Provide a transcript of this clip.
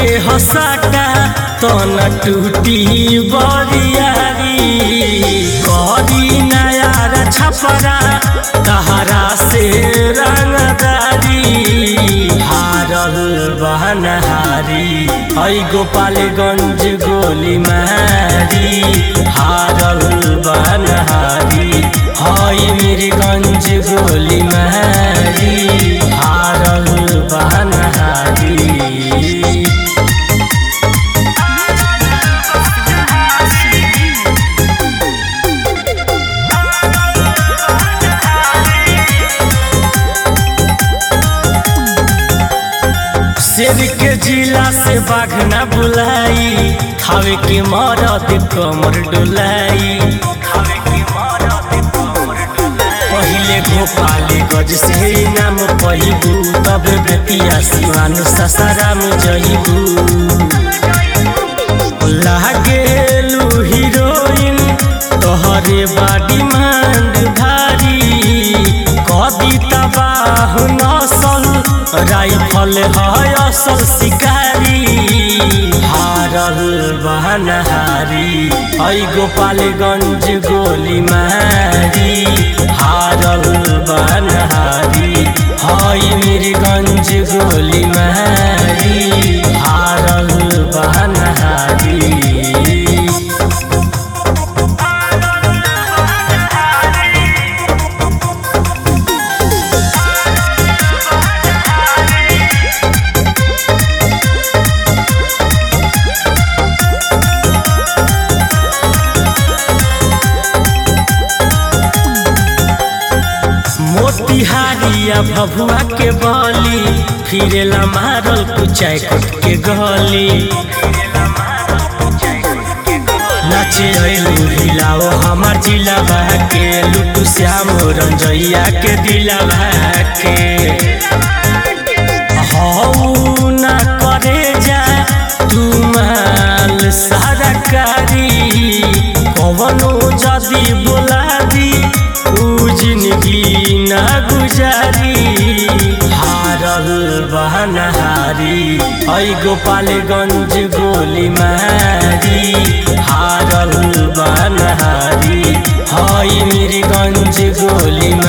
के हसाटा तो न टूटी बरियारी करी नया छपरा तहरा से रंगदारी हारल बहनहारी है गोपालगंज गोली मारी हारल बहनहारी है मीरगंज गोली मारी हारल बहनहारी शेर के जिला से बाघ न बुलाई खावे के मरद कमर डुलाई पहिले भोपाली गज से नाम पहिबू तब बेतिया सिवान ससाराम जइबू लागेलू हीरोइन तोहरे बाडी मांड भारी कदी तबाह नसल राइफल है असल शिकारी हारल बहनहारी है गोपालगंज गोली मारी हारल बहनहारी है मीरगंज गोली मारी हारल बहनहारी मोतिहारिया भभुआ के बली फिरेला मारल कुचाय कट के गली नाचे अइलू हिलाओ हमार जिला के लुटू श्याम रंजैया के दिला के हऊ ना करे जा तू माल सारा कारी कवनो जदी बोला दी ऊ जिंदगी ना गुजारी हारल बहनहारी है गोपालगंज गोली मारी हारल बहनहारी है मीरगंज गोली